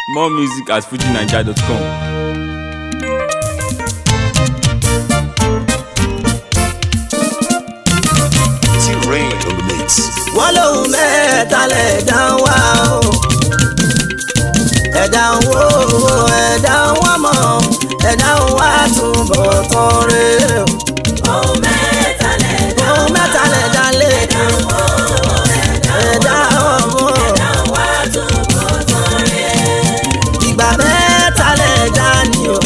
More music at fujinaija.com. T-Rain on the mix. wọ́n lóhun mẹ́ta lẹ̀dá ń wá o. ẹ̀dá ń wó owó ẹ̀dá ń wá mọ̀ ẹ̀dá ń wá túbọ̀ tán rè o. Ohun mẹ́ta lẹ̀dá ohun mẹ́ta lẹ̀dá lè ẹ̀dá ń wò ó, ẹ̀dá ẹ̀dá ọmọ. ń wá túbọ̀ tán rẹ̀. ìgbà mẹ́ta lẹ̀dá ni o.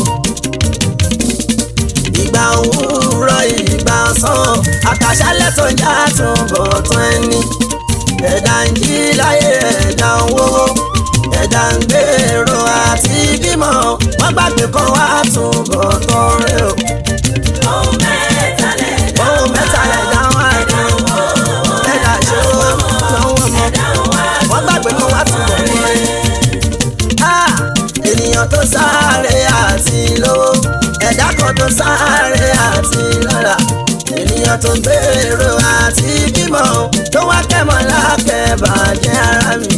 ìgbà òwúrọ̀ ìgbà ọ̀sán àkàṣálẹ̀ tó ń já túbọ̀ tán ẹni. ẹ̀dá ń jí láyé ẹ̀dá ń wówó ẹ̀dá ń gbèrò àti bímọ wọ́n gbàgbé kan wá túbọ̀ tán rẹ̀ o. Ohun mẹ́ta lẹ̀dá ohun mẹ́ta lẹ̀dá wá ẹ̀dá ń wò ó, ẹ̀dá ṣòwò lọ́wọ́ mọ́ ẹ̀dá ń wá wọ́n gbàgbé kan wá túbọ̀ tán rẹ̀. Ah, ènìyàn tó sáré àti lówó ẹ̀dá kan tó sáré àti lọ́la ènìyàn tó gbèrò àti bímọ tó wá kẹ́mọ́ lákẹ́ bàjẹ́ ara mi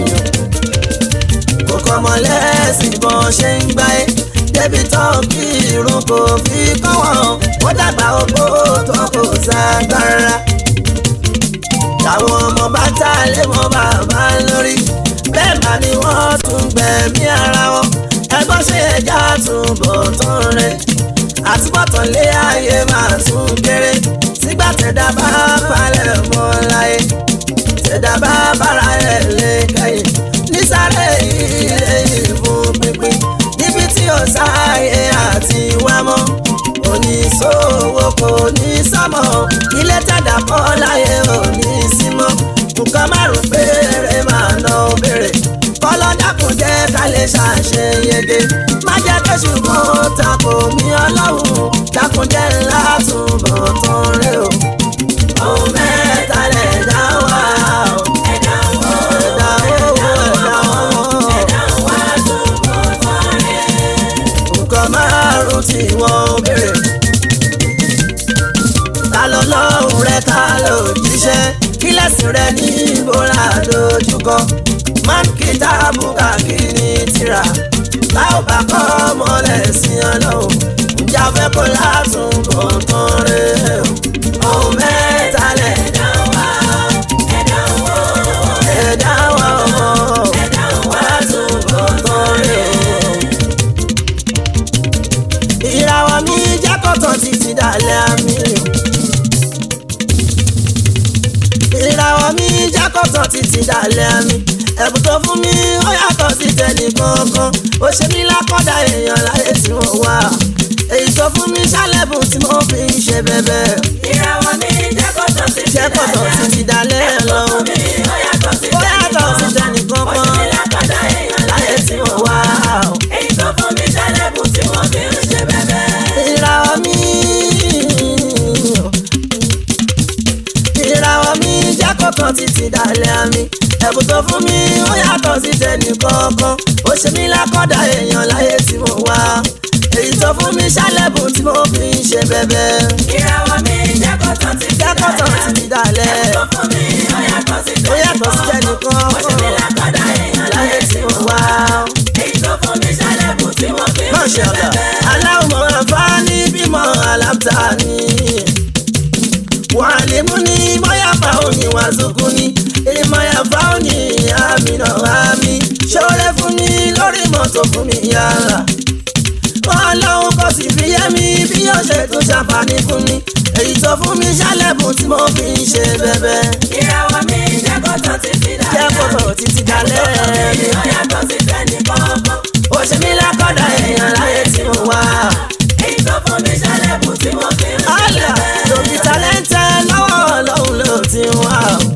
kò kọ́mọ lẹ́sìn bọ́n ṣe ń gbá ẹ́ débi tán kí irun kò fi kọ́ wọn wọ́n dàgbà ogbó tó kò ságbára táwọn ọmọ bá tá lé wọn bàbá lórí bẹ́ẹ̀ bá ni wọ́n tún gbẹ̀mí ara wọn ẹgbọ́n ṣe ẹja tún bọ̀ tán rẹ̀ àtúbọ̀tán lé ayé máa tún kéré sígbà tẹ̀dá bá palẹ̀ mọ́ láyé tẹ̀dá bá bára ẹ̀ lé kẹ́yìn nísàlẹ̀ ilé ìfún pínpín níbi tí ó sáyé àti wá mọ́ oníṣòwò kò ní sọ́mọ́ ilé tẹ̀dá kọ́ láyé òní símọ́ nǹkan márùn péré máa ná obìnrin kọ́lọ́ dákun jẹ́ ká lè ṣàṣeyege má jẹ́ kí ṣùgbọ́n tako mi ọlọ́run dákun jẹ́ ńlá túbọ̀ tán rẹ o. ohun mẹ́ta lẹ̀ dá wá o. ẹ̀dá ń wò ó, ẹ̀dá owó ẹ̀dá ọmọ. ẹ̀dá ń wá túbọ̀ tán rẹ̀. nǹkan márùn tí wọ́n béèrè. ta ló lọ́hùn rẹ ká ló jíṣẹ́ kí lẹ́sìn rẹ ní ìbora dojúkọ. máa ń kí táàbù káàkiri tìrà tá ò bá kọ́ mọ́lẹ̀ sí ọlọ́run ǹjẹ́ a fẹ́ kó látún bọ̀ tán rẹ̀ o. ohun mẹ́ta lẹ̀ Ẹ̀dá ń wá, ẹ̀dá ń wò ó, ẹ̀dá wa ọmọ ẹ̀dá ń wá túbọ̀ tán tán rẹ̀. rẹ̀ o ìràwọ̀ mi jẹ́ kọ́tàn títí dalẹ̀ àmì. ìràwọ̀ mi jẹ́ kọ́tàn títí dalẹ̀ àmì. ẹ̀bùn tó fún mi ó yàtọ̀ sí tẹnì kankan. ó ṣe mí lákọ̀dá èèyàn láyé tí wọ́n wà. èyí tó fún mi ṣálẹ̀bùn tí mo fi ń ṣe bẹ̀bẹ̀. Ìràwọ̀ mi jẹ́ kọ́tọ̀ sí jẹ́ kọ́tàn títí dalẹ̀ lọ. mi, ó yàtọ̀ sí ó yàtọ̀ sí tẹnì Ó ṣe kankan. mí lákọ̀dá èèyàn láyé tí wọ́n wà. Èyí tó fún mi ṣálẹ̀bùn tí wọ́n fi ń ṣe bẹ́bẹ́. ìràwọ̀ mi ìràwọ̀ mi jẹ́ kọ̀ọ̀kan títí dalẹ̀ àmì ẹ̀bùn tó fún mi ó yàtọ̀ sí tẹnì kọ̀ọ̀kan ó ṣe mí lákọ̀dá èèyàn láyé tí mo wà èyí tó fún mi ṣálẹ̀bùn tí mo fi ń ṣe bẹ̀bẹ̀ Ìràwọ̀ mi jẹ́ kọ́tọ̀ sí jẹ́ kọ̀ọ̀kan títí dalẹ̀ tó fún mi, ó yàtọ̀ sí ó yàtọ̀ sí tẹnì Ó ṣe mí kọ̀ọ̀kan lákọ̀dá èèyàn láyé tí mo wà. Èyí tó fún mi ṣálẹ̀bùn tí wọ́n fi ń ṣe Mashallah. bẹ́bẹ́. Aláwọ̀ àǹfààní bímọ alábta ni. Wàlímù ni mọ́yàfà òní wàzùkú ni. Ìmọ̀yàfà òní àmì náà àmì. Ṣọ́rẹ́ fún mi lórí mọ́tò fún mi yàrá. Wọ́n lọ́hùn kò sì fi yé mi bí yóò ṣe tún ṣàǹfààní fún mi. Èyí tó fún mi ṣálẹ̀bùn tí mo fi ń ṣe bẹ́bẹ́. Ìràwọ̀ mi jẹ́ kọ́tọ̀ títí dalẹ̀. Jẹ́ kòtò títí dalẹ́ mi. Ó yàtọ̀ sí tẹ́nì kọ̀ọ̀kan. Ó ṣe mí lákọ̀dá èèyàn láyé tí mo wà. Èyí tó fún mi ṣálẹ̀bùn tí wọ́n fi ń ṣe Allah bẹ́bẹ́. lòdì tálẹ́ńtẹ́ lọ́wọ́ ọlọ́run ló ti wá.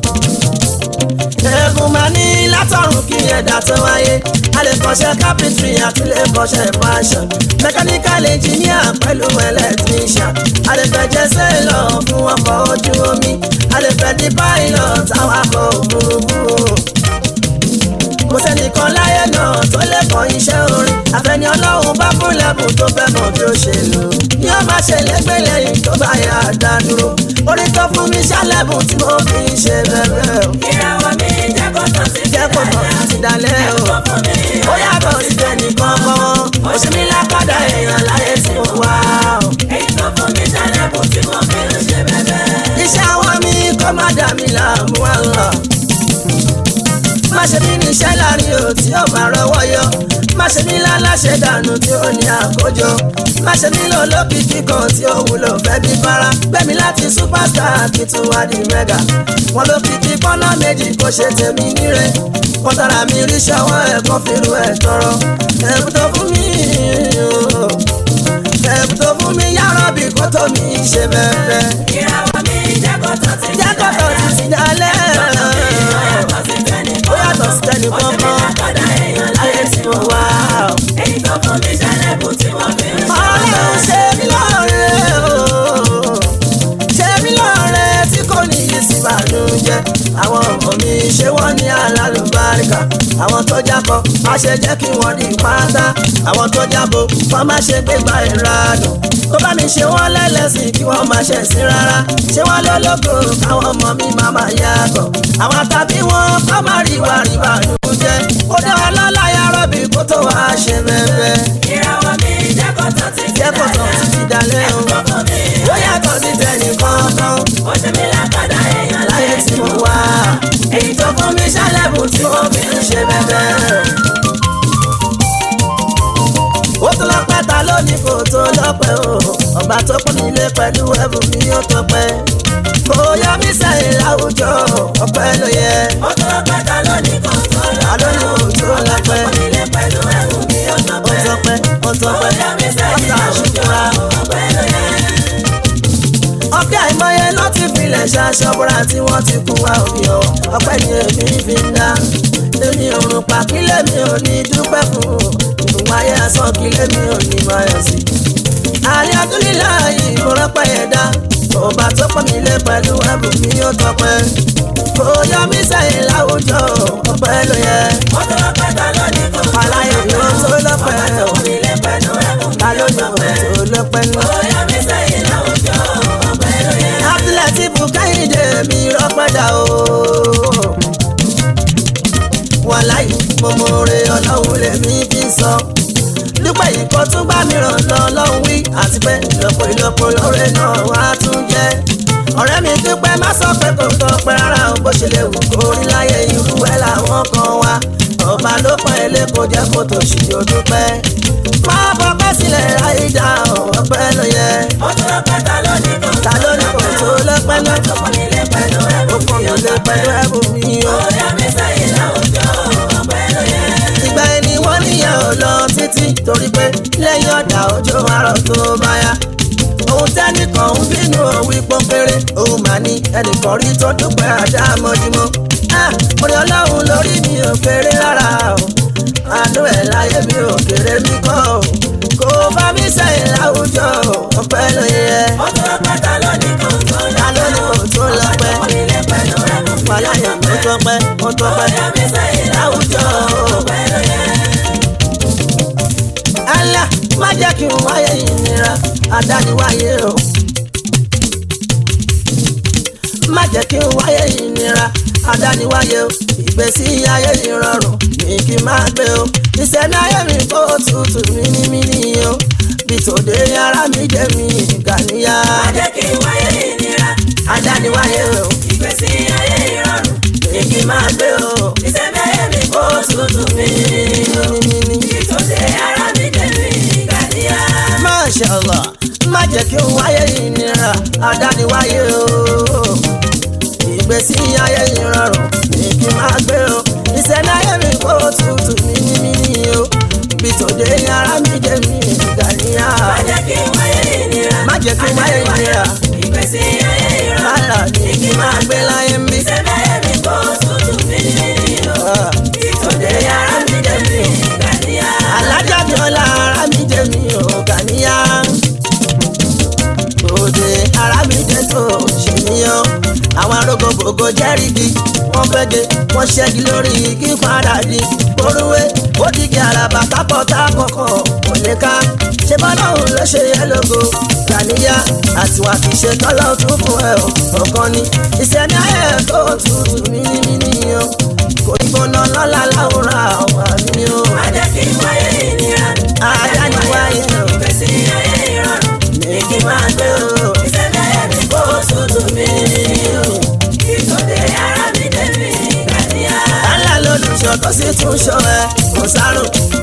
Ẹ̀bùn máa ní látọ̀run kí ẹ̀dá tó wáyé. A lè kọ́ṣẹ́ carpentry àti lè kọ́ṣẹ́ fashion. Mechanical engineer pẹ̀lú electrician. A lè fẹ́ jẹ́ sailor fún ọkọ̀ ojú omi. A lè fẹ́ di pilot awakọ̀ òfurufú kò sẹ́nìkan láyé náà tó lè kọ́ iṣẹ́ orin àfẹ́ni ọlọ́run bá fún lẹ́bùn tó fẹ́ mọ̀ bí ó ṣe lò ní ó má ṣe lẹ́gbẹ́ lẹ́yìn tó bá yà á dá dúró orin tó fún mi ṣálẹ́bùn tí mo fi ń ṣe bẹ́ẹ̀ o Ìràwọ̀ mi jẹ́ kọ́tọ̀ sí jẹ́ kó tọ̀ ti dalẹ̀ o tó fún mi, ó yàtọ̀ má ṣe mí láláṣẹ dànù tí ó ní àkójọ má ṣe mí lọ lókìkí kan tí ó wúlò fẹ́ bí fara gbẹ̀mí láti superstar kí tún wá di mega wọn lókìkí kọ́nà méjì kò ṣe tèmi níre wọn tara mi rí ṣọwọ́ ẹ̀kọ́ fìrú ẹ̀ tọrọ ẹ̀bùn tó fún mi o ẹ̀bùn tó fún mi yàrá bí kò tó mi ṣe bẹ́ẹ̀ ìràwọ̀ mi jẹ́ kó tán ti jẹ́ kọ́tọ̀ ti ti dalẹ̀ ó yàtọ̀ sí tẹ́nì ó yàtọ̀ sí tẹ́nì ó ṣe mí kankan lákàdá èèyàn ayé láyé tí mo wá o. èyí tó fún mi ṣẹlẹ̀bù tí wọ́n fi ń ṣe ọlọ́run ṣe mí lọ́rẹ́ o ṣe mí lọ́rẹ́ tí kò ní yí sí ìbànújẹ́ àwọn ọmọ mi ṣé wọ́n ní alálùbáríkà àwọn tó jábọ̀ má ṣe jẹ́ kí wọ́n di pátá àwọn tó jábọ̀ wọ́n má ṣe gbégbá ìranù tó bá mi ṣe wọ́n lẹ́lẹ́sìn kí wọ́n má ṣe sí rárá ṣé wọ́n lólógo káwọn ọmọ mi má má yàgò àwọn tàbí wọn kọ́ má rí wà rí bànújẹ́ ó dá wọn lọ́lá yàrá bí kò tó wá ṣe bẹ́ẹ̀ ìràwọ̀ mi jẹ́ kó tán ti jẹ́ kó tán títí dalẹ́ o. tó fún mi ó yàtọ̀ sí tẹnì kankan ó ṣe mí lákàdá èèyàn láyé láyé tí mo wá. èyí tó fún mi ṣálẹ̀bù tí mo fi ń ṣe bẹ́ẹ̀. ó tún lọ́pẹ́ ta lónìí kò tó lọ́pẹ́ o ọba tó pọ́n nílé pẹ̀lú ẹ̀bùn mi ó tọpẹ́. kò yọ mí sẹ́yìn láwùjọ ọpẹ́ ló yẹ. ó tó lọ́pẹ́ ta lónìí kan tó ta lónìí kò tó lọ́pẹ́. nílé pẹ̀lú ẹ̀rù mi ó ó tọpẹ́ tọpẹ́ ó tọpẹ́ ó yọ mí sẹ́yìn ọ̀tá láwùjọ àṣùkúra. ọpẹ́ ló yẹ. ọ̀kẹ́ àìmọye ló ti filẹ̀ ṣaṣọ́bùrà tí wọ́n ti kú wa òbí ọ̀ ọpẹ́ ni èmi fi ń dá èmi òrùn pa kílẹ̀ mi ò ní dúpẹ́ fún ìfún ayé asán kílẹ̀ mi ò ní máa yọ̀ sí. àlẹ́ àdúlílà yìí mo rọ́pẹ́ yẹn dá ọba tó pọ̀ mí lé pẹ̀lú ẹ̀bùn mi ó tọpẹ́ kò yọ mí sẹ́yìn láwùjọ ọpẹ́ ló yẹ ó tó lọ́pẹ́ ta lónìí kan tó aláyọ̀ yóò tó lọ́pẹ́ ó nílé pẹ̀lú ẹ̀rù mi ta ló ó ní tọpẹ́ òun tó lọ́pẹ́ nù. ó yọ mí sẹ́yìn láwùjọ ọpẹ́ ló yẹ. Abdulateef Kẹ́hìndé mi rọ́pẹ́dà o. Wàláì mo mọ̀ọ́rẹ́ ọlọ́run lèmi fi ń sọ. Dúpẹ́ yìí kọ́ tún bá mi ràn lọ lọ́hùn wí àti pé ìlọ́pọ̀ ìlọ́pọ̀ lóore náà wá tún jẹ́. Ọ̀rẹ́ mi dúpẹ́ má sọ pé kò tọpẹ́ rárá o bó ṣe lè wù kó rí láyé irú ẹ̀ làwọn kan wá. Ọba ló pọ̀ ilé kò jẹ́ kó tó ṣì yóò dúpẹ́. Má bọ́ pẹ́ sílẹ̀ ráyé dá ọ̀pẹ́ ló yẹ. ó tó lọ́pẹ́ ta lónìí kan Ta ló ní kò tó lọ́pẹ́ náà? tó kọ́ nílé pẹ̀lú ẹ̀rù ó kàn mí lé pẹ̀lú ẹ̀bùn mi o. ó yọ mí sẹ́yìn láwùjọ ọpẹ́ ló yẹ. ìgbà ẹni wọ́n níyàn ò lọ títí torí pé lẹ́yìn ọ̀dà òjò àrọ̀ tó bá yá. ohun tẹ́nìkan ń bínú òwì pọ́npẹ́rẹ́ òun mà ní ẹnìkan rí tó dúpẹ́ àdámọ́júmọ́. orí ọlọ́run lórí mi ò kéré rárá o àánú ẹ̀ láyé mi ò kéré mi kọ́ o kò bá mi sẹ́yìn láwùjọ ọpẹ́ ló yẹ. ó tó lọ́pẹ́ ta lónìí kan tó ta ló ní kò tó lọ́pẹ́ ó nílé pẹ̀lú ẹ̀rù mi ó wàláyé ó tọpẹ́ tọpẹ́ ó ó tọpẹ́ yọ mí sẹ́yìn láwùjọ ọpẹ́ ló yẹ. Allah má jẹ́ kí n wáyé ìnira àdániwáyé o. má jẹ́ kí n wáyé ìnira àdániwáyé o. ìgbésí ayé ìrọ̀rùn ní kí n máa gbé o. ìṣẹ̀lẹ̀ ayé mi kó tutù mímímí o. bí tòde ara mi jẹ́ mi gàníyà. má jẹ́ kí n wáyé ìnira àdániwáyé o. ìgbésí ayé ìrọ̀rùn ní kí n máa gbé o. ìṣẹ̀lẹ̀ ayé mi kó tutù mí mímímí. ìtòsí ara mi tẹ̀lé ìgbàdíyà. Masha Allah má jẹ́ kí n wáyé ìnira àdániwáyé o. ìgbésí ayé ìrọ̀rùn ní kí n máa gbé o. ìṣẹ̀lẹ̀ ayé mi kó tutù mímímí o. bí tòde ara mi jẹ́ mi gàníyà. má jẹ́ kí n wáyé ìnira má jẹ́ kí n wáyé ìnira ìgbésí ayé ìrọ̀rùn rárá ní kí n máa gbé láyé mi. ìṣẹ̀lẹ̀ ayé mi kó tutù mí ìtòsí ara mi tẹ̀lé ìgbàdíyà. alájà mi ọ̀la ara mi jẹ́ mi ò gàníyà. òde ara mi jẹ́ tó ṣèníyàn. àwọn arógógógó jẹ́rìgì wọ́n fẹ́ge wọ́n ṣẹ́gi lórí igi padà di orúwé ó dìgì àràbà kápọ̀tà kọ̀ọ̀kan kò lè ká ṣé bọ́lọ́hùn ló ṣe yẹ lógo gàníyà àti wà kì í ṣe tọ́lọ́ tún fún ẹ o ọ̀kan ni ìṣẹ̀ni ayé tó tutù mímímí o kò ní gbóná lọ́la láwùrán àwọn àmì o má jẹ́ kí n wáyé ìnira àdániwáyé o ìgbésí ayé ìrọ̀rùn ní kí n máa gbé o. ìṣẹ̀lẹ̀ ayé mi kó tutù mí ìtòsí ara mi tẹ̀lé ìgbàdíyà. Allah lolùṣọ́ tó sì tún ṣọ́ ẹ kò sárùn ẹ kò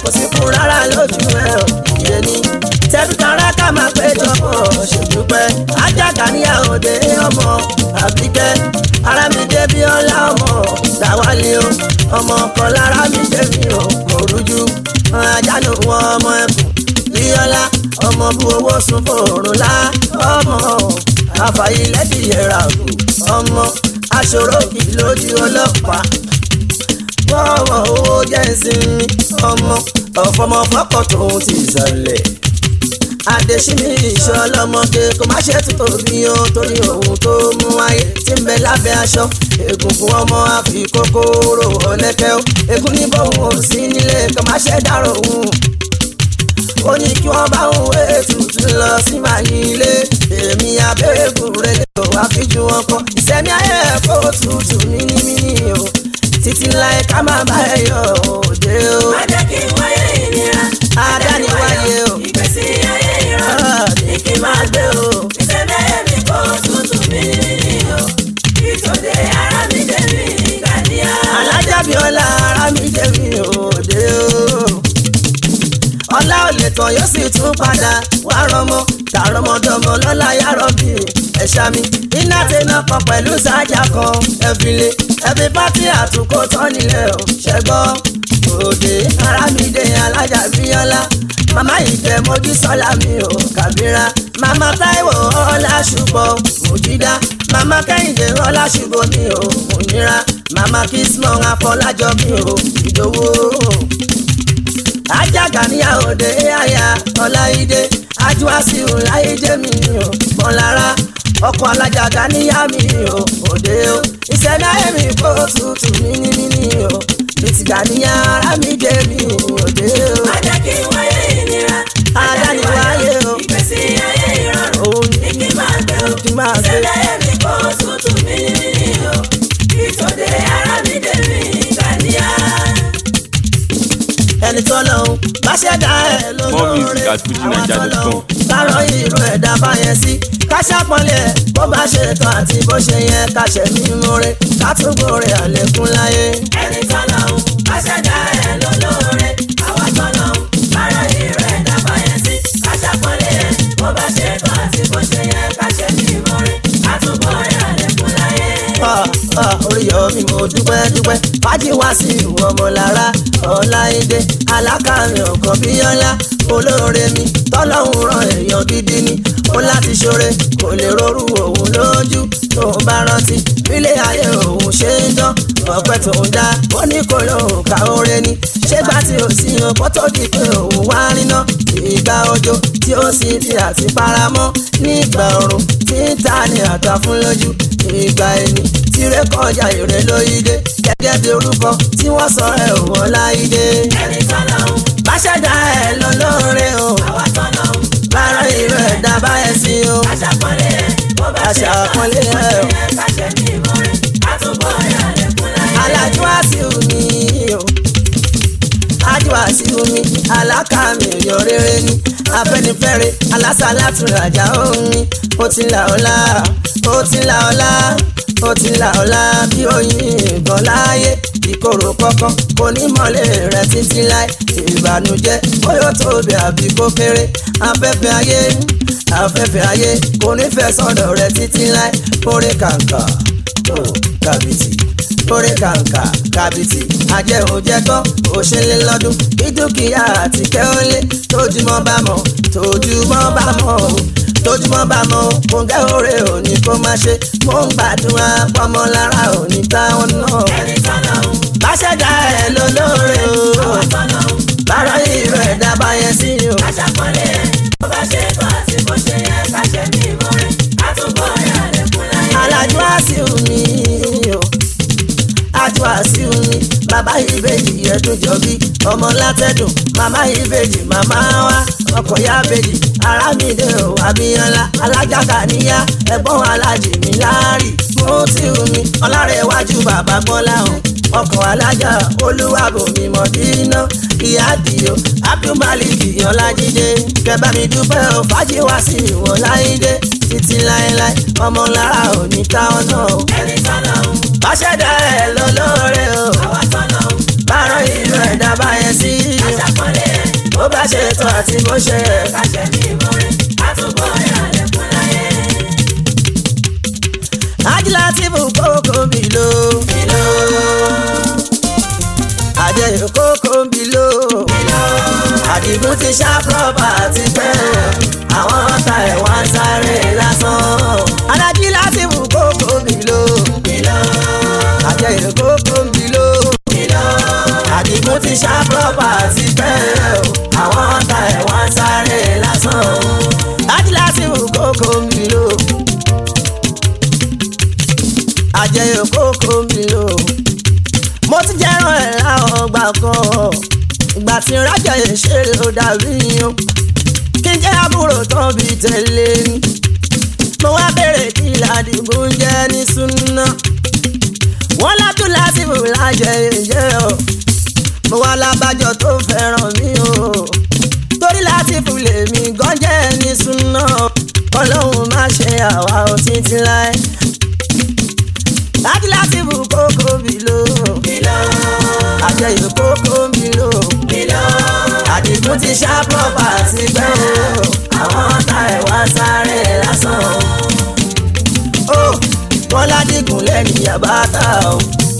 sí fún rárá lójú ẹ ò yé ni tẹbítara ká máa péjọ pọ̀ ṣèdúpẹ́ ajáka níyàwó dé ọmọ àbíkẹ́ ara mi dé bí ọlá ọmọ làwálé o ọmọ ọkọ lára mi dé mi ò kò rújú àjálù wọn ọmọ ẹkùn bíọ́lá ọmọ bu owó sun fòrùn lá ọmọ àfàyílẹ́dìyẹ̀rà kù ọmọ aṣòro kì lójú ọlọ́pàá wọ́wọ́ owó jẹ́ ìsinmi ọmọ ọ̀fọmọ fọ́kọ̀ tóun ti sọlẹ̀ adesini iṣẹ́ ọlọ́mọge kò má ṣe tó tóbi o torí ohun tó mú ayé tí ń bẹ lábẹ́ aṣọ egungun ọmọ àfi kòkòrò ọ̀lẹ́kẹ́ o egun ní bóun ò sí nílé kò má ṣe dárò òun ó ní kí wọ́n bá òun wé tutù lọ sí màyí ilé èmi abẹ́ẹ̀gùn rẹ̀ lè wá fi ju wọn kọ ìsẹ̀mí ayé ẹ̀kọ́ tutù mímímí o títí láì ká má bá ẹ yọ òde o má jẹ́ kí n wáyé ìnira. adániwáyé o ìgbésí ayé ìrọ̀rùn ní kí n máa gbé o. ìṣẹ̀lẹ̀ ẹ̀mí kò tútù mí o. ìtòdè ara mi dé mi gàdíà. alájàbíọ́lá ara mi jẹ́ mi òde o. ọlá ò lè tán yóò sì tún padà wá rọmọ tààrọmọdọmọ lọ́la yàrọ̀bì ẹ̀ṣá mi iná tẹ̀nà kan pẹ̀lú sájà kan ẹ̀fìlẹ̀ ẹ̀fì pátí àtúkò tán nílẹ̀ ò ṣẹ́gbọ́ òde ara mi dé alájàbíọ́lá màmá ìjẹ́ mojú sọ́lá mi ò kàbíra màmá táíwò ọlá ṣùgbọ́n mòjídá màmá kẹ́hìndé ọlá ṣùgbọ́n mi ò òyìnra màmá kìsmọ̀ afọlájọ mi ò ìdòwò ajaga ní àòde àyà ọláìdé ajúwàsíù láìdé mi ò mọ̀lára ọkọ̀ alájàgà níyà mi ò òde o ìṣẹ̀dá èmi kò tutù mímímí o bìtìgà níyà ara mi dé mi òde o má jẹ́ kí n wáyé ìnira. adániwáyé o ìgbésí ayé ìrọ̀rùn òun ní kí n máa gbé o. kí n máa gbé. ìṣẹ̀lẹ̀ ẹ̀mí kò tútù mí o. ìtòdè ara mi dé mi gàdíà. ẹni tó lọ́hùn bá ṣẹ̀dá ẹ̀ More music lólóore at fujinaija.com. kárọ̀ irú ẹ̀dá báyẹn sí káṣápọ̀lẹ̀ bó bá ṣe tán àti bó ṣe yẹ káṣẹ̀ mímú rẹ̀ kátúgbò rẹ̀ àlékún láyé. ẹni tọ́lọ́hún bá ṣẹ̀dá ẹ̀ lólóore àwa tọ́lọ́hún bára ìrọ̀ ẹ̀dá báyẹn sí káṣàpọ̀lẹ̀ ẹ̀ bó bá ṣe tán àti bó ṣe yẹ káṣẹ́ ní ìmọ̀re àtúbọ̀ rẹ̀ àlékún láyé. Ah, ah, Oríyọ̀mí mo dúpẹ́ dúpẹ́ fájì wá sí ìwọ ọmọlára ọláìdé alákàrin ọ̀kan bíyọ́lá olóore mi tọ́lọ́hún ran èèyàn gidi ni ó láti ṣoore kò lè rorú òun lójú tó ń bá rántí bílé ayé òun ṣe ń dán ọpẹ́ tó ń dá ó ní kò lóun ká oore ni ṣégbà tí ò sí yan kó tó di pé òun wá ríná ìgbà òjò tí ó sì fi àti paramọ́ nígbà ọ̀run tí ń ta ni àtà fún lójú ìgbà ẹni tirẹ̀ kọjá ìrè lóyídé gẹ́gẹ́ bí orúkọ tí wọ́n sọ ẹ̀ wọ́n láyídé. ẹni tọ́lọ́hún bá ṣẹ̀dá ẹ̀ lọ́lọ́re o àwa tọ́lọ́hún bára ìrè ẹ̀dá báyẹn sí o. káṣàpọ̀lẹ̀ ẹ̀ bó bá ṣe tán àti bó Aṣàpọ́nlé ṣe ẹ̀ o. yẹ káṣẹ́ ní ìmọ̀re àtúbọ̀ rẹ̀ àlékún láyé. alájú àsìwò mi o ajú àsìwò mi alákàmì òyò rere ni afẹ́nifẹ́re alásàlátúrajà òun mi ó ti là ọlá ó ti là ọlá ó ti là ọlá bí oyin ìbọn láàyè ìkorò kọ̀ọ̀kan kò ní mọ́lẹ̀ rẹ̀ títí láì ìbànújẹ́ bóyá tóbi àbí kó kéré afẹ́fẹ́ ayé afẹ́fẹ́ ayé kò ní fẹ́ sọ́dọ̀ rẹ̀ títí láì kórè kàǹkà ó kàbìtì kórè kàǹkà kàbìtì ajẹ́ òjẹ́ tán òṣèlè lọ́dún kí dúkìá àti kẹ́hólé tójúmọ́ bá mọ̀ tójúmọ́ bá mọ̀ o tójúmọ́ bá mọ̀ o kòǹgẹ́ òre òní kó má ṣe mò ń gbàdúrà pọ́mọlára òní táwọn náà ẹni tọ́lọ́hún bá ṣẹ̀dá ẹ̀ lólóore o àwa tọ́lọ́hún bára ìrọ̀ ẹ̀dá báyẹn sí o. káṣàpọ̀lẹ̀ ẹ̀ bó bá ṣe tán àti bó ṣe yẹ káṣẹ́ ní ìmọ̀re àtúbọ̀ rẹ̀ àlékún láyé. alájú àṣìw mi o ajú àṣìw mi bàbá ìbejì ẹdún jọbí ọmọ látẹdùn màmá ìbejì màmá wa ọkọ ya bejì arámìdé o abíyànlá alájàkà níyà ẹ̀gbọ́n alájì mi láàrí mo ti wù mí ọlárẹ̀wájú bàbá gbọ́lá o ọkọ̀ alájà olúwàbòmí mọ̀dínà ìyá àdìo abdulmalik ọlájídé kẹbà mi dúpẹ́ o fàájì wá sí ìwọ̀n láìdé títí láéláé ọmọ lára òní táwọn náà o ẹni tọ́lọ́hún bá ṣẹ̀dá ẹ̀ lọ́lọ́rẹ́ o àwa tọ́lọ́hún bárọ̀ ìlú ẹ̀dá báyẹn sí i. káṣàpọ̀lẹ̀ bó bá ṣe tó àti bó ṣe yẹ. káṣẹ́ ní ìmọ̀re àtúbọ̀ ìrànlẹ́kùn láyé. ajílátìfù kókó mi ló. àjẹyò kókó mi ló. àdìgún ti ṣá pọ́pà ti pẹ́. àwọn ọ̀tá ẹ̀ wá ń sáré lásán. ajílátìfù kókó mi ló. àjẹyò kókó mi ló. àdìgún ti ṣá pọ́pà ti pẹ́. àwọn ọ̀tá ẹ̀ wá ń sáré lásán. ajílátìfù kókó mi ló àjẹyò kókó mi o. mo ti jẹ́ràn ẹ̀ láwọn ọgbà kan ìgbà tí rájà yẹn ṣe ló dàbí yan kí n jẹ́ àbúrò tán bí tẹ̀lé ni. mo wá bèrè kí ládìgún jẹ́ ní súná. wọ́n látú lásìkò lájẹ ìjẹ́ o. mo wá lábàjọ tó fẹ́ràn mi o. torí lásìkò lèmi gan jẹ́ ní súná. ọlọ́run má ṣe àwa ò títí láé láti láti bù kókó mi lò. àjẹyò kókó mi lò. àdìgún ti ṣá pọ́pà sí gbẹ́ o. àwọn ọ̀tá ẹ̀ wá sáré lásán. ó wọ́n ládìgún lẹ́nu yàbátà o.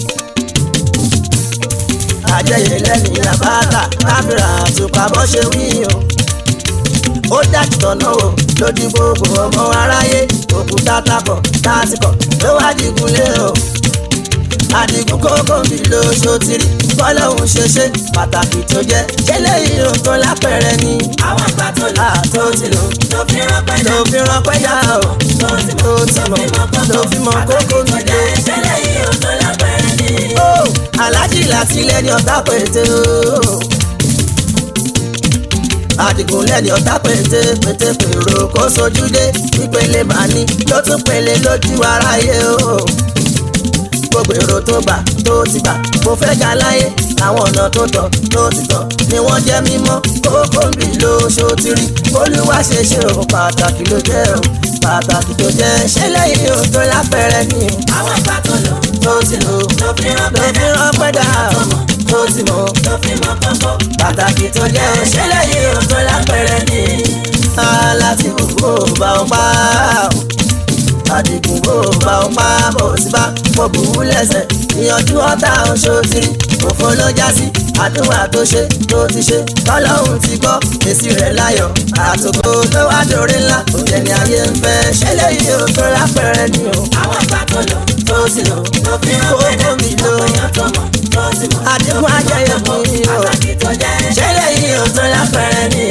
àjẹyè lẹ́nu yàbátà káfíńrà àtùpà bọ́ ṣe wí o. ó dájú tọ̀nà o lójú gbogbo ọmọ aráyé òkúta tapọ̀ tásìkọ̀ ló wá dìgún lé o. àdìgún kókó mi ló ṣòtìrì bọ́lọ́hún ṣe ṣe pàtàkì tó jẹ́ ṣé lẹ́yìn o tó lápẹ̀rẹ̀ ni. àwọn àgbà tó lò là tó ti lò tó fi ránpẹ́ tó fi ránpẹ́ yá o tó ti tó mọ̀ ti mọ̀ tó fi mọ̀ kókó mi lò. ìṣẹ̀lẹ̀ yìí ò tó lápẹ̀rẹ̀ ni. ó aláàjì láti lẹ́ni ọ̀tá pété o. àdìgún lẹ́ni ọ̀tá pété pété pèrò kó sojú dé ìpele màní ló tún pele lójú aráyé o. gbogbo èrò tó gbà tó ti gbà mo fẹ́ ga láyé àwọn ọ̀nà tó tọ̀ tó ti tọ̀ ni wọ́n jẹ́ mímọ́ kókó mi ló ṣòtìrí olúwa ṣe ṣe o pàtàkì ló jẹ́ o pàtàkì tó jẹ́ ṣé lẹ́yìn o tó lápẹ̀rẹ̀ ni o àwọn àgbà tó lò tó ti lò tó fi ló ránpẹ́ fi ránpẹ́ dà o tó ti mọ̀ tó fi mọ̀ kókó. pàtàkì tó jẹ́ o ṣé lẹ́yìn o tó lápẹ̀rẹ̀ ni aláti gbogbo bá ọ pa o àdìgún bò bá ọ pa bò sí bá mo bù ú lẹ́sẹ̀ ìyànjú ọ̀tá oṣooṣìrì òfò ló já sí àdúrà tó ṣe tó ti ṣe tọ́lọ́hún ti gbọ́ èsì rẹ̀ láyọ̀ àtòkò ló wá dòre ńlá òjẹ́ ni ayé ń fẹ́ ṣé lẹ́yìn o tó lápẹ̀rẹ̀ ni o àwọn àgbà tó lò tó ti lò tó fi ránpẹ́ kókó mi lò èèyàn tó mọ̀ tó ti mọ̀ àdìgún ajẹyẹ mi o pàtàkì tó jẹ́ ṣé lẹ́yìn o tó lápẹ̀rẹ̀ ni.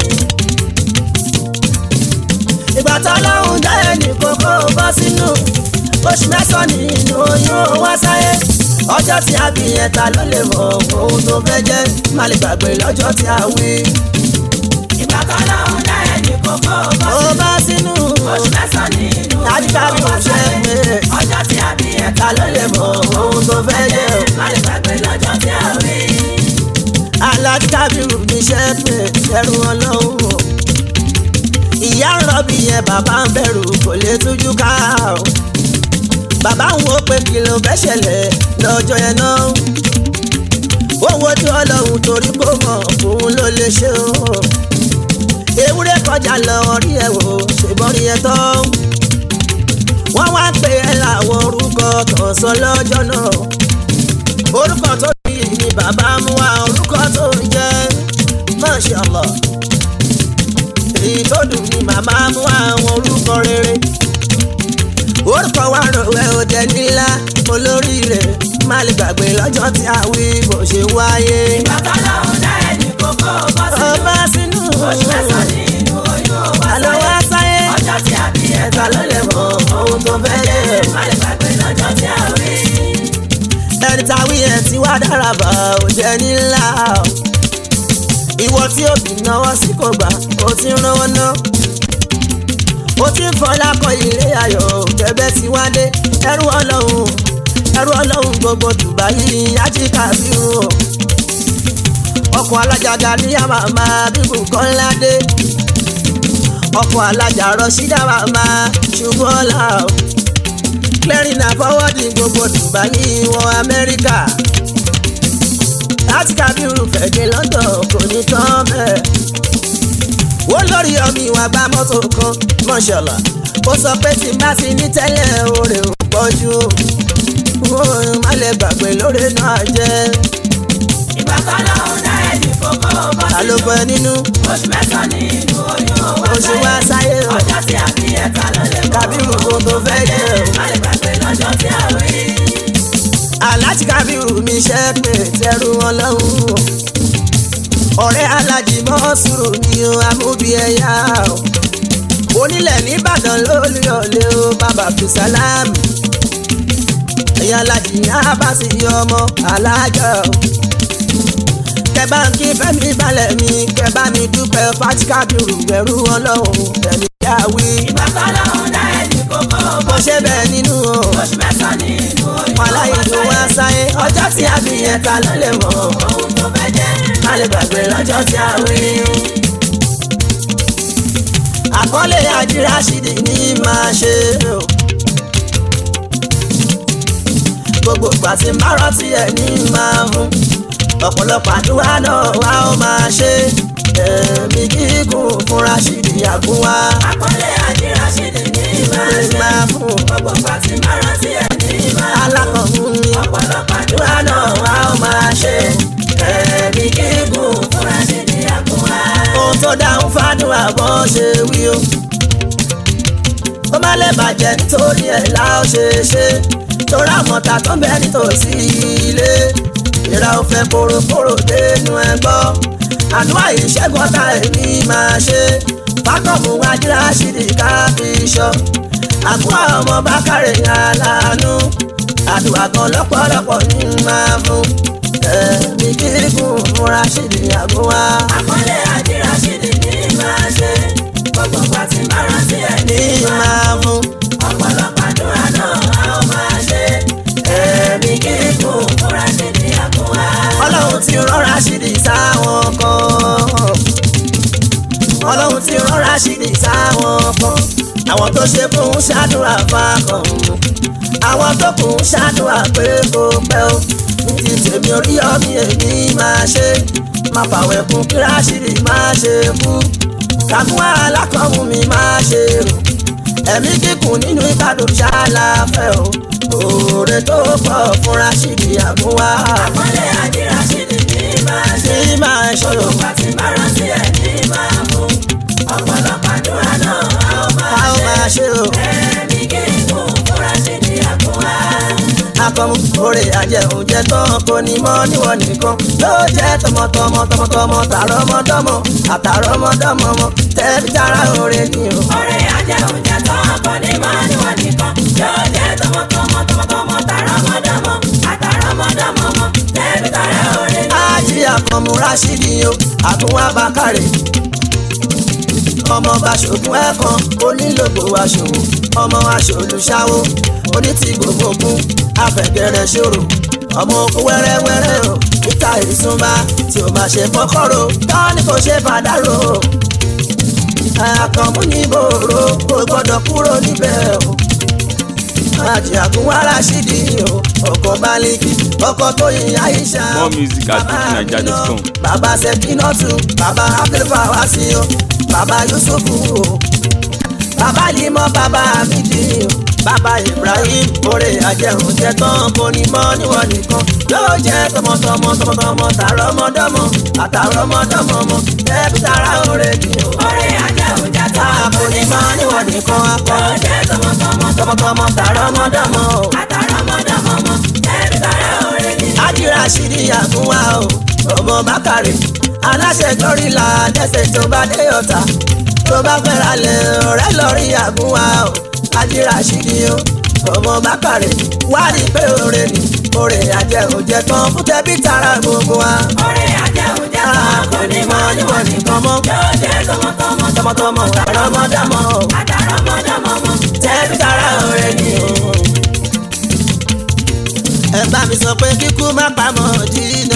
ìgbà tó lọ́hùn dá ẹnì kókó bọ́ sínú oṣù mẹ́sàn-án nínú oyún wá sáyé ọjọ́ tí a bí yẹn ta ló lè mọ ohun tó fẹ́ jẹ́ má lè gbàgbé lọ́jọ́ tí a wí. ìgbà kan lọ́hùn dá ẹni kókó bọ́ ó bá sínú oṣù mẹ́sàn-án nínú àdìgbà bí mo ṣe pé ọjọ́ tí a bí ẹ̀ ta ló lè mọ ohun tó fẹ́ jẹ́ o. má lè gbàgbé lọ́jọ́ tí a rí. aládìkábírù ní iṣẹ́ pé ẹrù ọlọ́run o. ìyá ń rọbì yẹn bàbá ń bẹ̀rù kò lè tújú ká o. bàbá ń wo pé kí ló fẹ́ ṣẹlẹ̀ lọ́jọ́ yẹn náà. ó wojú ọlọ́run torí kó mọ̀ òun ló lè ṣe o. ewúrẹ́ kọjá lọ rí ẹ̀ wò ṣèbọn rí ẹ̀ tán. wọ́n wá pè é láwọn orúkọ kan sọ lọ́jọ́ náà orúkọ tó bí ni bàbá mú wa orúkọ tó ń jẹ Masha Allah èyí tó dùn ni màmá mú wa àwọn orúkọ rere orúkọ wa rọwẹ òde nílá olóríire má lè gbàgbé lọ́jọ́ tí a wí bó ṣe wáyé ìgbà kan lọ́hùn dá ẹni kókó bọ́ sínú ọba sínú oṣù mẹ́sàn-án nínú oyún wá àlọ́ sáyé wá sáyé ọjọ́ tí a bí ẹ̀ ẹ̀ka ló lè mọ ohun tó fẹ́ jẹ́ má lè gbàgbé lọ́jọ́ tí a rí. ẹni táwí ẹ̀ tí wá dára bá ò jẹ́ nílá o. ìwọ tí òbí náwó sí kò gbà ó ti ń rán ná. ó ti ń fọlá kọ ilé ayọ̀ kẹ̀bẹ́ tí wá dé ẹrú ọlọ́run ẹrú ọlọ́run gbogbo Dubai ajíkà bí o. ọkọ̀ alájàgà ní àmàmà bíbù kọ́ládé. ọkọ̀ alájà rọ̀ṣídà màmá ṣùgbọ́n ọ̀la o clearing na forwarding gbogbo Dubai wọ Amẹ́ríkà láti Kábírù fẹ̀dé London kò ní tán bẹ́ẹ̀ olórí ọmọ ìwà gba mọ́tò kan mọ́ṣọ́lá ó sọ pé tí n bá ti ní tẹ́lẹ̀ oore ò pọ̀jù o ó má lè gbàgbé lóore náà jẹ́ ìgbà kan lọ́hùn dá ẹ̀dì kókó bọ́ ta ló sínú bọ nínú oṣù mẹ́sàn-án ní inú oyún owó oṣù wa sáyé o ọjọ́ tí a fi ẹ̀ka ló lè mọ̀ kábírù kò tó fẹ́ jẹ́ o. má lè gbàgbé lọ́jọ́ tí a rí aláàjì kábírù mi ṣe pé tẹrù wọn lọ́hùn o ọ̀rẹ́ alájì mọ́sùrù ni o amúbi ẹ̀yà o onílẹ̀ nìbàdàn lórí ọ̀lẹ́ o bàbá fìsàlámù ẹ̀yà alájì abasi ọmọ alájà o kẹbà ń kí fẹ́mi balẹ̀ mi kẹbà mi dúpẹ́ fati kábírù ẹrú wọn lọ́hùn tẹ̀mí yàwí ìgbà kan lọ́hùn dá ẹ̀dì kókó mo bọ́ ṣe bẹ́ẹ̀ nínú o oṣù mẹ́sàn-án ní inú oyún wọn láyé ló wá sáyé ọjọ́ tí a fi yẹn ta ló lè mọ̀ ọ́. ohun tó fẹ́ jẹ́ má lè gbàgbé lọ́jọ́ tí a wí. àkọlé àdírásídì ní máa ṣe o. gbogbo ìgbà tí má rántí ẹ̀ ní máa mú. ọ̀pọ̀lọpọ̀ àdúrà náà wá ó máa ṣe. ẹ̀mí gígùn fún Rashidi àgúnwá. àkọlé àdírásídì ní máa ní ṣe máa fún gbogbo pàtí má rántí ẹ̀ ní máa alákọ̀ọ́mú mi. ọ̀pọ̀lọpọ̀ àdúrà àdúrà náà wá ó máa ṣe. ẹ̀mí gígùn fún fúnra ṣe ní àkúnwá. ohun tó dáhùn fádùn àbọ̀ ṣe wí o. ó má lè bàjẹ́ nítorí ẹ̀ la ó ṣe ṣe torí àmọ̀tà tó ń bẹ nítòsí ilé ìra ò fẹ́ kórókóró dénú ẹ gbọ́ àdúrà ìṣẹ́gun ọ̀tá èmi máa ṣe fákọ̀mù wájúra ṣìdí káfíṣọ́ àkúrà ọmọ bákàrẹ̀ aláàánú àdúrà kan lọ́pọ̀lọpọ̀ ní máa fún ẹ̀mí gígùn fúnra ṣìdí àgúnwá. àkọlé àdírásídì ní máa ṣe gbogbo pàtí má rántí ẹ̀ ní ní máa fún ọ̀pọ̀lọpọ̀ àdúrà náà a ó máa ṣe ẹ̀mí kíkún fúnra ṣe ní àkúnwá. ọlọ́run ti rọra ṣìdì sáwọn kan ọlọ́run ti rọra ṣìdì sáwọn kan àwọn tó ṣe fún un ṣàdúrà fákan àwọn tó kù ń ṣàdúrà pé kó pẹ́ o ní ti tèmi orí ọmí èmi máa ṣe máa fàwẹ̀ kún kí Rashidi máa ṣe kú kàmú alákọ̀ọ́mù mi máa ṣe rò ẹ̀mí kíkùn nínú ìbàdàn ṣáláfẹ́ o òòrè tó pọ̀ fún Rashidi àgúnwá àkọlé àdírásídì ní máa ṣe tí máa ṣòro gbogbo pàtí má rántí ẹ̀ ní máa fún ọ̀pọ̀lọpọ̀ àdúrà náà a ó máa a ó ṣe máa ṣe o. ẹ̀mí kíkún fúnra ṣe ní àkúnwá. akọmu oore àjẹunjẹ tán kò ní mọ níwọ̀n nìkan yóò jẹ́ tọmọtọmọ tọmọtọmọ tààrọmọdọ́mọ àtàrọmọdọ́mọ mọ tẹbi tara oore ni o. ọ̀rẹ́ ajẹ́ oúnjẹ tó kọ́ ní máa níwọ̀n nìkan yóò jẹ́ tọmọtọmọ tọmọtọmọ tàrọmọdọ́mọ àtàrọmọdọ́mọ mọ tẹ́bí tàrẹ òrè ní. ájì akọmu Rashidi o àtúnwá bákàrẹ ọmọ bàṣọgùn ẹ̀kan onílògbò aṣòwò ọmọ aṣòlùṣàwò onítìgbòmọ̀gùn afẹ̀gẹ̀rẹ̀ ṣòro ọmọ oko wẹ́rẹ́wẹ́rẹ́ o níta ìsúnmá tí o máa ṣe fọ́kọ́rọ́ tán ni kò ṣe fàdárò àkànmú ní bòrò kò gbọ́dọ̀ kúrò níbẹ̀ o àjì àgúnwá Rashidi o ọkọ̀ baliki ọkọ̀ tó yin Aisha More music at fujininja.com. bàbá sẹ́kínọ́tù bàbá abdulfawasi o bàbá yusufu o bàbá limọ bàbá amidi o bàbá ibrahim oore ajẹun jẹ tán kò ní mọ níwọ̀n nìkan yóò jẹ tọmọtọmọ tọmọtọmọ tààrọmọdọ́mọ àtàrọmọdọ́mọ mọ ẹbí tara oore ni o ọ̀rẹ́ ajẹ́ oúnjẹ tó tá a kò ní mọ níwọ̀n nìkan akọ yóò jẹ́ tọmọtọmọ tọmọtọmọ tààrọmọdọ́mọ o. àtàrọmọdọ́mọ mọ tẹ́bí tàrẹ òrè ní. Ájì Rashidi àgúnwá o ọmọ bákàrẹ̀ aláṣẹ gọ́rìlà dẹ́sẹ̀ tó bá dé ọ̀tà tó bá fẹ́ra lẹ̀ ọ̀rẹ́ lọ́rí àgúnwá o Ájì Rashidi o ọmọ bákàrẹ̀ wá rí pé oore ni oore àjẹ òjẹ tán fún tẹbí tara gbogbo wa. ọ̀rẹ́ ajẹ́ oúnjẹ tó kọ́ ní máa níwọ̀n nìkan mọ́ yóò jẹ́ tọmọtọmọ tọmọtọmọ àrọmọdọ́mọ o àtàrọmọdọ́mọ mọ tẹbí tara oore ni o. ẹ bá mi sọ pé kíkú má pamọ́ jìnnà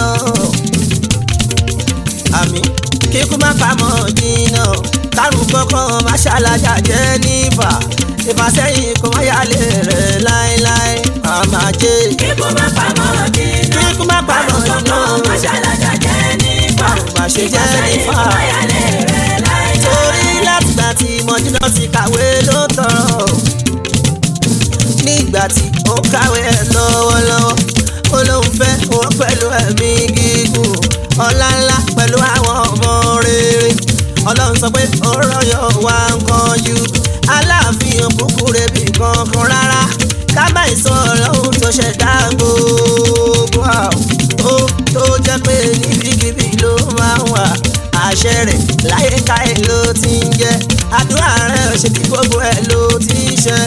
àmì kíkú má pamọ́ jìnnà kárùn kankan má ṣàlàjà jẹ́ nífà ìfàsẹ́yìn kò má yálé rẹ̀ láéláé àmà jẹ́ kíkú má pamọ́ dínà kíkú má pamọ́ jìnnà má ṣàlàjà jẹ́ nípa má ṣe jẹ́ nífà ìfàsẹ́yìn kò má yálé rẹ̀ láéláé. torí látìgbà tí mọ̀dínà ti kàwé ló tọrọ nígbà tí ó kàwé ẹ̀ lọ́wọ́lọ́wọ́ ó lóun fẹ́ wọ́n pẹ̀lú ẹ̀mí gígùn ọlá ńlá pẹ̀lú àwọn ọmọ rere ọlọ́run sọ pé ọ̀rọ̀ yóò wá nǹkan ju aláàfin òkúkú rebi kankan rárá kábà ìsọ ọlọ́run tó ṣẹ̀dá gbogbo àwọn tó tó jẹ́ pé níbikíbi ló máa ń wà àṣẹ rẹ̀ láyé káyé ló ti ń jẹ́ àdúrà rẹ̀ ṣe kí gbogbo ẹ̀ ló ti ń ṣe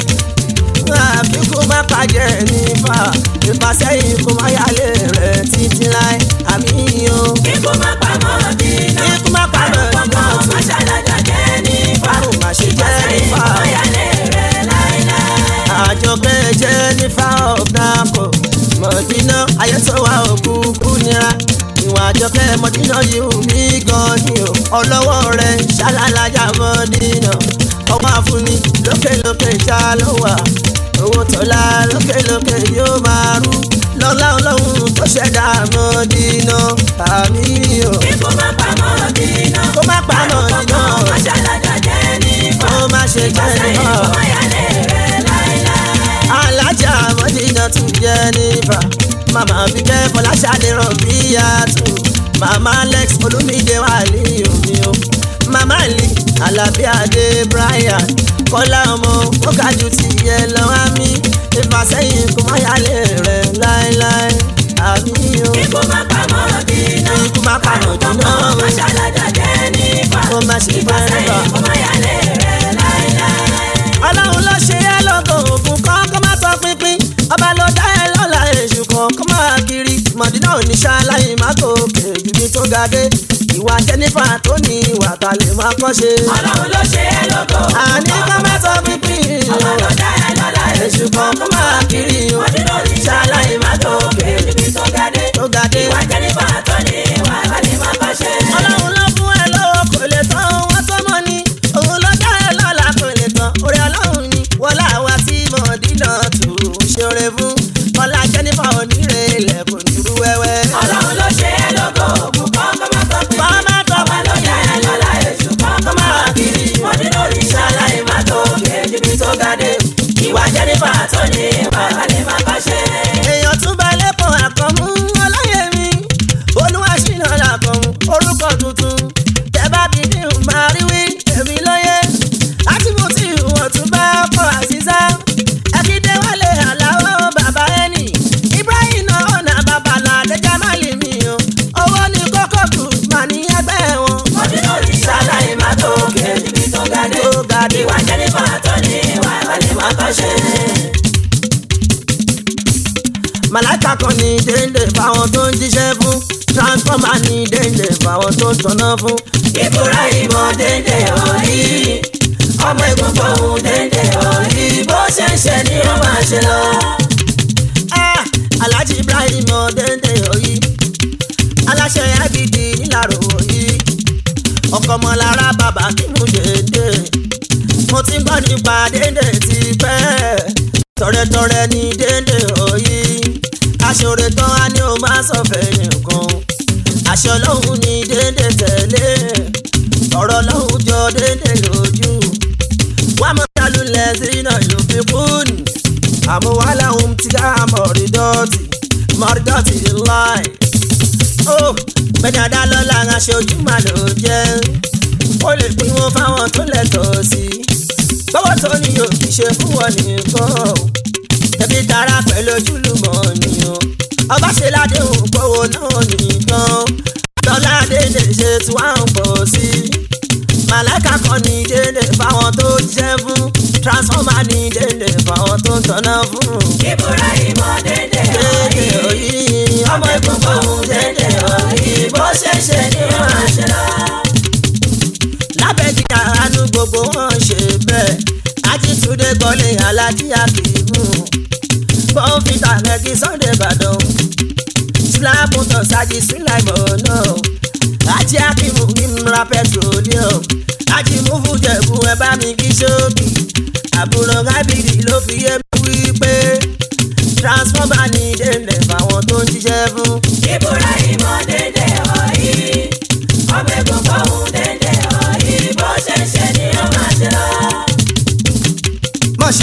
àfikún má pàjẹ́ nípa ìfàsẹ́yìn kó má yálé rẹ̀ títí láì àmì o. Kíkú má pamọ́ dínà. Kíkú má pamọ́ Àrùn dínà kankan tún. má ṣàlàjà jẹ́ nípa. Àrùn má ṣe jẹ́ Ìfàsẹ́yìn nípa. kó yálé rẹ̀ láéláé. àjọkẹ́ jẹ́ nífà ọ̀dàpọ̀ mọ̀dínà ayẹ́tọ́wà òkúkú nira ìwà àjọkẹ́ mọ̀dínà yìí wù mí gan ni o ọlọ́wọ́ rẹ̀ ṣàlàlájà mọ̀dínà ọmọ àfúnni lókèlókè já ló wà owó tọ́lá lókèlókè yóò máa rú lọ́lá ọlọ́run tó ṣẹ̀dá mọ̀dínà àmì o Kíkú má pamọ́ dínà. kó má pa Àrùn mọ̀dínà kankan má ṣàlàjà jẹ́ nípa. kó má ṣe jẹ́ Ìfàsẹ́yìn nípa. kó yálé rẹ̀ láéláé. alájà mọ́dínà tún jẹ́ nífà màmá bíkẹ́ fọláṣadé ràn bí yàtọ̀ màmá alex olúmídé wà ní omi o màmá lee alábí adé brian kọ́lá ọmọ ó ga jù ti yẹ lọ́wọ́ mi ìfàsẹ́yìn kò má yálé rẹ̀ láéláé àmì o Kíkú má pamọ́ dínà. ikú má pa Àrùn mọ̀dínà kankan má ṣàlàjà jẹ́ nípa. kó má ṣe fẹ́ Ìfàsẹ́yìn nípa. kó má yálé rẹ̀ láéláé. ọlọ́run ló ṣe é lọ́gọ̀ ògùn kan kó má tọ́ pínpín ọba ló dá ẹ lọ́la èṣù kan kó má kiri mọ̀dínà ò ní ṣáláyé má gòkè jùbí tó ga dé ìwà jẹ́nífà tó ní ìwà ta lè má kọ́ ṣe. Ọlọ́run ló ṣe é lógo. àní kó má tọ́ pínpín Ọmọ ló dá ẹ lọ́la èṣù kan kó má kiri Ọdún lórí ṣáláì má tó òkè níbi tó ga dé. tó ga dé. Ìwà jẹ́nífà tó ní ìwà àbálẹ̀ má bá ṣe. ọlọ́run ló fún ẹ lọ́wọ́ kò lè tán wọ́n tó mọ́ ni òun ló dá ẹ lọ́la kò lè tán orí ọlọ́run ni wọlá wa tí mọ̀dínà tó ṣeré fún ọlá jẹ́nífà onírè ilẹ̀ kò ní rú wẹ́wẹ́. Ọlọ́run ló ṣe é lógo. Òkú kan kọ́ má tọ́ pín. Kọ́ má tọ́ Ọmọ ló dá ẹ lọ́la èṣù kan kọ́ má wá kiri. Ọdún lórí ṣáláì má tó òkè níbi tó ga dé. Ìwà jẹ́nífà tó ní ìwà àbálẹ̀ má bá ṣe. èèyàn tún bá lẹ́kọ̀ọ́ àkànmú ọlọ́yẹ̀mí olúwaṣínà làkànmú orúkọ tuntun tẹ́bá bí ní màríwí èmi lóye àtìmọ́tì wọ́n tún bá ọkọ̀ àṣìṣá ẹ̀kídé wálé àláwọ̀ bàbá ẹni ibrahim náà ọ̀nà babalà àdéjà má lè mí o owó ní kókó kù mà ní ẹgbẹ́ wọn. Ọdún lórí ṣáláì má tó òkè níbi tó ga dé. Tó ga dé. Ìwà jẹ́nífà tó ní ìwà àbálẹ̀ má bá ṣe. màláìka kan ní déńdé fáwọn tó ń jíṣẹ́ fún transformer ní déńdé fáwọn tó ń tọ́nà fún. ìbúra ìmọ̀ dédé ọ̀rí ọmọ ìgbọ̀ngbọ̀ ohun dédé ọ̀rí bó ṣe ń ṣe ni ó máa ṣe lọ. Ah, alhaji ibrahim ọdẹndẹ òyì aláṣẹ ibd nílàró òyì ọkọ ọmọlára bàbá kí mú dédé mo ti ń gbọ́ nípa dédé ti pẹ́ tọrẹtọrẹ ní dédé òyì aṣọre tán á ní o máa sọ fẹ́ nìkan aṣọ lọ́hùn ní dédé tẹ̀lé ọ̀rọ̀ lọ́hùn jọ dédé lójú wàá mọ̀ dálúlẹ̀ sínú yóò fi kún àmúwálà ohun tí ká mọ̀rídọ́tì mọ̀rídọ́tì láì. ó bẹ́ẹ̀ni adálọ́lá aṣojú mà ló jẹ́ ó lè pín wọn fáwọn tó lẹ́tọ̀ọ́ sí i. gbọ́wọ́ tó ní yóò fi ṣe fún wọn nìkan o ẹbí tara pẹ̀lú ojúlùmọ̀ nìyàn ọba ṣe ládéhùn gbọ́wọ́ náà nìkan dọ́là dédé ṣe tí wọ́n ń pọ̀ sí i màláìka kan ní dédé fáwọn tó jẹ́ fún transformer ní dédé fáwọn tó ń tọ́nà fún ìbúra ìmọ̀ dédé dédé ọ̀rí òyì ọmọ ìgbọ̀ngbọ̀ ohun dédé ọ̀rí bó ṣe ń ṣe ni ó máa ṣe lọ. lábẹ́ kí àánú gbogbo wọn ṣe bẹ́ẹ̀ ajítunde gbọ́lé alájíyá kìímù bọ́ǹfìtà rẹ̀kí sunday ìbàdàn síláàpùtọ̀ sájì síláìmọ̀ náà ajé akímù ìmúra petroleum ajímúfù jẹ̀bù ẹ bá mi kí ṣókì àbúrò rábìrì ló fi yé mi wípé transformer ní délé fáwọn tó ń jíṣẹ́ fún. ìbúra ìmọ̀ dédé ọ̀rí ọmọ ìgbọ̀ngbọ̀ ohun dédé ọ̀rí bó ṣe ń ṣe ni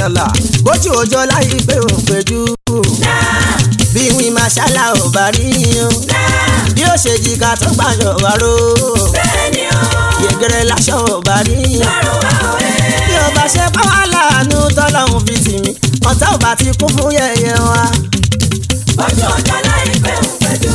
mashallah bójú òjò láyé pé òun péjú bí wí mashallah ò bá rí o bí ó ṣe jìkà tó gbàjọ wà ró bẹ́ẹ̀ni o yẹgẹrẹ láṣọ ò bá rí lọ́rùn wa ò ẹ́. bí ó bá ṣe pa wá láàánú tọ́lọ́hún fi tì mí ọ̀tá ò bá ti kún fún yẹ̀yẹ́ wa. ojú ọjọ́ láìpẹ́ òun pẹ̀lú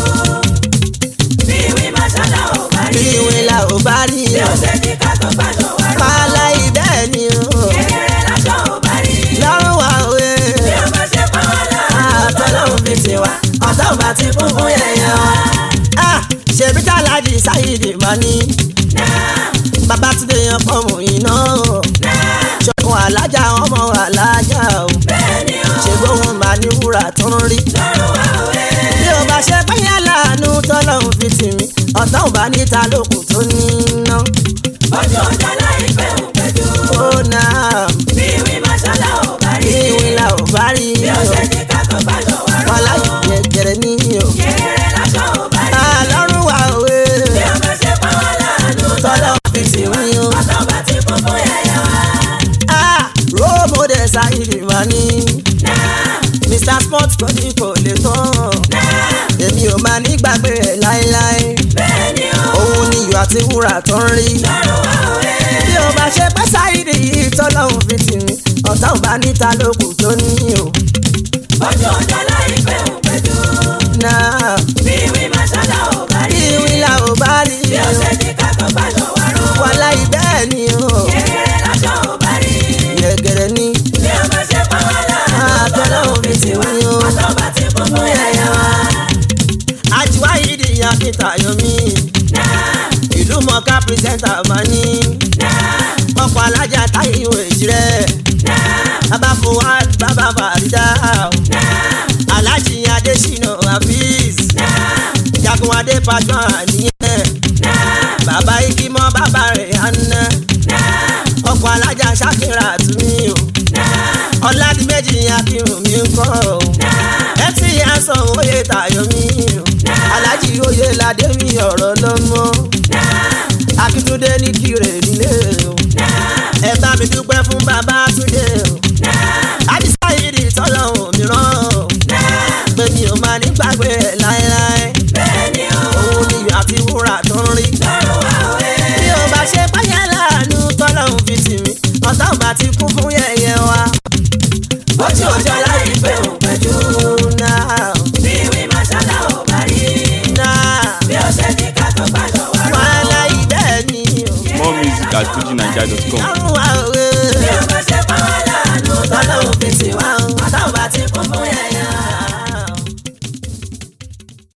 bí ìwé màṣálà ò bá bí rí wí la ò bá rí bí o ó ṣe ní ká tó gbàjọ wà ró pàálá ìbẹ́ẹ̀ ni o kékeré láṣọ ò bá rí lọ́rùn wa ò bí ẹ́ ó bá ṣe pa wá láàánú àtọ́lọ́hún fi tì wá ọ̀tá ò bá ti kún fún yẹ̀yẹ́ wa. Ah, ṣèbí tálájì sáyidì máa ní babatunde yan fọmù iná ṣọkùn alájà ọmọ alájà o bẹ́ẹ̀ni o ṣègbóhùn máa ní wúrà tó ń rí. lọ́rùn wa ò ẹ́. bí o bá ṣe pẹ́yẹ́ láàánú tọ́lọ́hún fi tì mí ọ̀tá ò bá níta lókun tó ní iná. ojú ọjọ́ láìpẹ́ òun pẹ̀lú ó náà bí ìwé màṣálà ò bá bí rí ìwé la ò bá rí bí ó o ṣe ní ká tó gbàjọ wà ró wọn láyé jẹjẹrẹ ní o. kékeré láṣọ ò bá rí àlọ́run wà òwe bí ó bá ṣe pa wá láàánú tọ́lọ́hún fi tì mí o. ọ̀tá ò bá ti kún fún yẹ̀yẹ́ wa. Ah, role model sáyidì máa ní mr sport kò ní kò lè tán. èmi ò máa ní gbàgbé ẹ̀ láéláé bẹ́ẹ̀ni o òun ni iyọ̀ àti wúrà tó ń rí. lọ́rùn wa ò ẹ́. bí o bá ṣe pẹ́ sáyidì yìí tọ́lọ́hún fi tì mí ọ̀tá ò bá níta lókù tó ní o. ojú ọjọ́ láìpẹ́ òun pẹ̀lú náà bí ìwé màṣálà ò bá rí ìwé la ò bá rí bí ó ṣe ní ká tó gbàjọ wà ró wàhálà ìbẹ́ẹ̀ ni o. kékeré láṣọ ò bá rí yẹ̀gẹ̀rẹ̀ ni bí ó bá ṣe pa wá láàánú àtọ́lọ́hún fi tì mí o. ọ̀tá ò bá ti kún fún yẹ̀yẹ́ wa. àjùwá yìí di ìyá kíta yomi ìlú mọ̀ká pírẹsẹ̀ntà máa ní ọkọ̀ alájà táyé ìwé ìṣirẹ́ bàbá fowá bàbá fàrídà alájì adésínà hafiz jagunadé pàjọ àníyàn bàbá ikimọ bàbá rẹ̀ àná ọkọ̀ alájà ṣàkírà túnmí o ọ̀làdìmẹ́jì akírun mi ń kọ́ o ẹ ti yà sọ oyè tayọ mi o alájì oyè ládé mi ọ̀rọ̀ lọ́mọ akíntúndé ní kírè nílé o ẹ bá mi dúpẹ́ fún bàbá túndé o àdìsá yìí tọ́lọ́hún mìíràn o pé mi ò máa ní gbàgbé ẹ̀ láéláé bẹ́ẹ̀ni o òun ni iyọ̀ àti wúrà tó ń rí lọ́rùn wa ò ẹ́. bí o bá ṣe páyà láàánú tọ́lọ́hún fi tì mí ọ̀tá ò bá ti kún fún yẹ̀yẹ́ wa. ojú ọjọ́ láìpẹ́ òun pẹ̀lú náà bí ìwé màṣálà ò bá rí náà bí ó ṣe ní ká tó gbàjọ wà ró wàhálà ìbẹ́ẹ̀ ni o. More music at fujininja.com. àrùn àwẹ̀